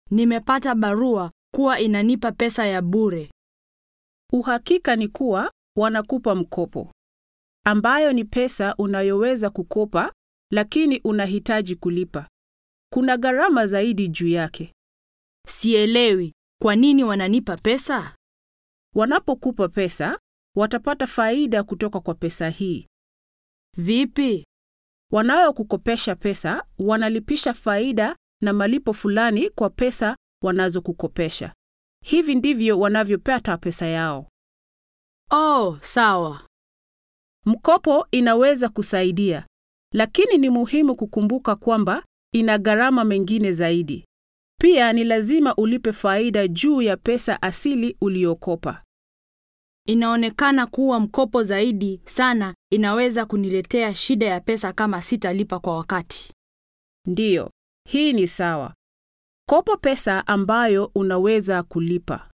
Nimepata barua kuwa inanipa pesa ya bure. Uhakika ni kuwa wanakupa mkopo, ambayo ni pesa unayoweza kukopa, lakini unahitaji kulipa. Kuna gharama zaidi juu yake. Sielewi kwa nini wananipa pesa. Wanapokupa pesa, watapata faida kutoka kwa pesa hii. Vipi? Wanayokukopesha pesa wanalipisha faida na malipo fulani kwa pesa wanazokukopesha. Hivi ndivyo wanavyopata pesa yao. Oh, sawa. Mkopo inaweza kusaidia, lakini ni muhimu kukumbuka kwamba ina gharama mengine zaidi. Pia ni lazima ulipe faida juu ya pesa asili uliyokopa. Inaonekana kuwa mkopo zaidi sana inaweza kuniletea shida ya pesa kama sitalipa kwa wakati. Ndiyo, hii ni sawa. Kopa pesa ambayo unaweza kulipa.